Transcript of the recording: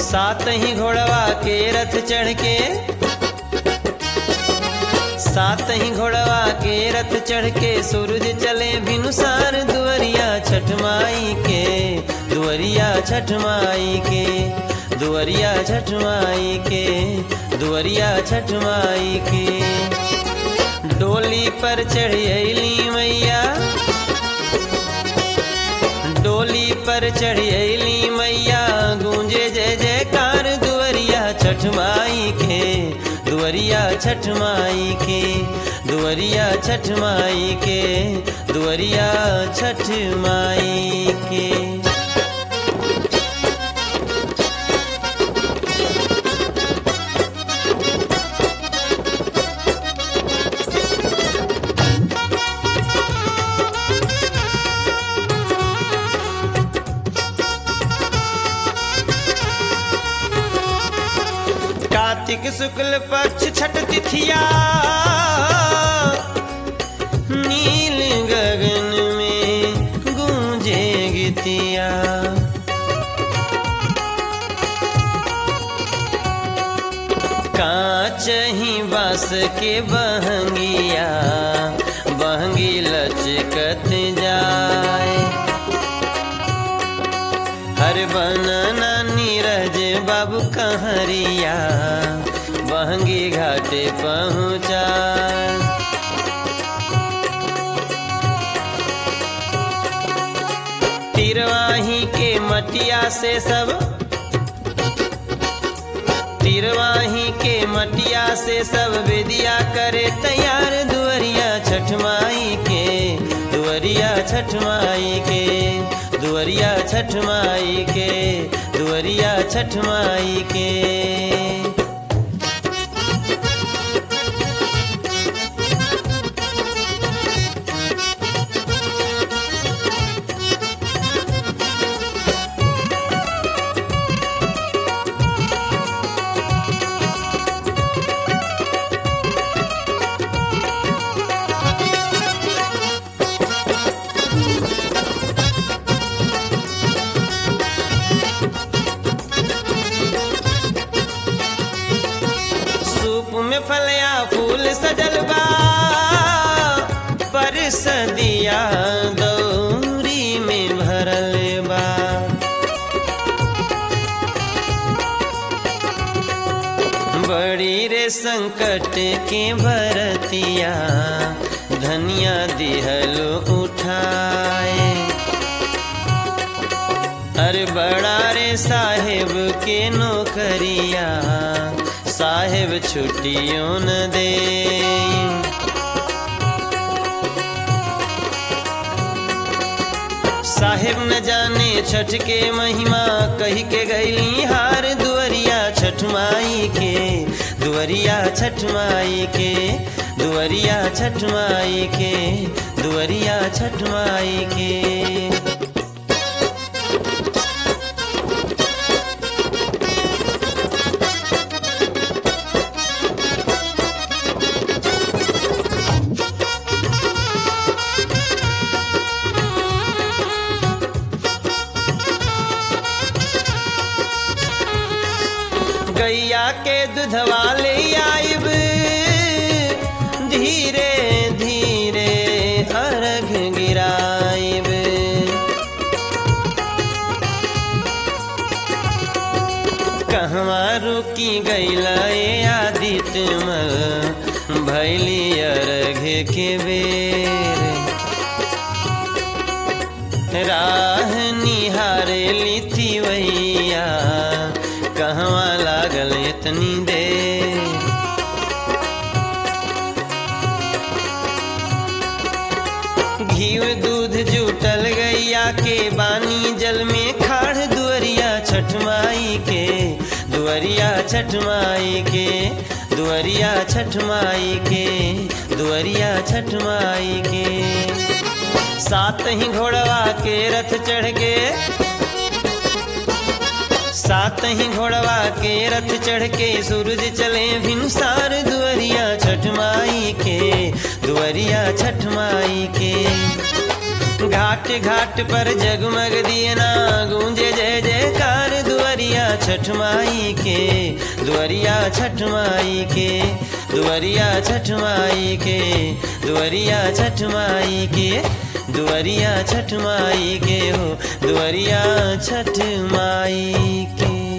सात ही घोड़वा के रथ चढ़ के सात ही घोड़वा के रथ चढ़ के सूरज चले भिनुसार दुवरिया छठ माई के दुवरिया छठ माई के दुवरिया छठ माई के दुवरिया छठ माई के डोली पर चढ़ी मैया डोली पर चढ़ी मैया गूंजे जय जयकार दुवरिया छठ माई के दुवरिया छठ माई के दुवरिया छठ माई के दुवरिया छठ माई के कार्तिक शुक्ल पक्ष छठ तिथिया नील गगन में गूंजे गीतिया कांच ही बास के बहंगिया बहंगी लचकत जाए हर बनना नीरज बाबू कहरिया बहंगी घाटे पहुँचा तिरवाही के मटिया से सब तिरवाही के मटिया से सब बेदिया करे तैयार दुवरिया छठ माई के दुवरिया छठ माई के दुवरिया छठ माई के दुवरिया छठ माई के सूप में फलिया फूल सजल बा पर सदिया दौरी में भरल बा बड़ी रे संकट के भरतिया धनिया दिहल उठाए अरे बड़ा रे साहेब के नौकरिया साहेब छुट्टियों न दे साहेब न जाने छठ के महिमा कही के गैली हार दुवरिया छठ माई के दुवरिया छठ माई के दुवरिया छठ माई के दुवरिया छठ माई के गैया के दूधवा ले आइब धीरे धीरे अर्घ गिराइब कहवा रुकी गैला ए आदित्य मल भैली अर्घ के बेर राह निहारे लिथी वैया कहवा लागल इतनी देर घीव दूध जुटल गैया के बानी जल में खाड़ दुअरिया छठ माई के दुअरिया छठ माई के दुअरिया छठ माई के दुअरिया छठ माई के सात ही घोड़वा के रथ चढ़ के सात ही घोड़वा के रथ चढ़ के सूरज चले भिनसार दुअरिया छठ माई के दुअरिया छठ माई के घाट घाट पर जगमग दियना गूंजे जय जयकार दुअरिया दुअरिया छठ माई के दुअरिया छठ माई के दुअरिया छठ माई के दुअरिया छठ माई के दुअरिया छठ माई के हो दुअरिया छठ माई के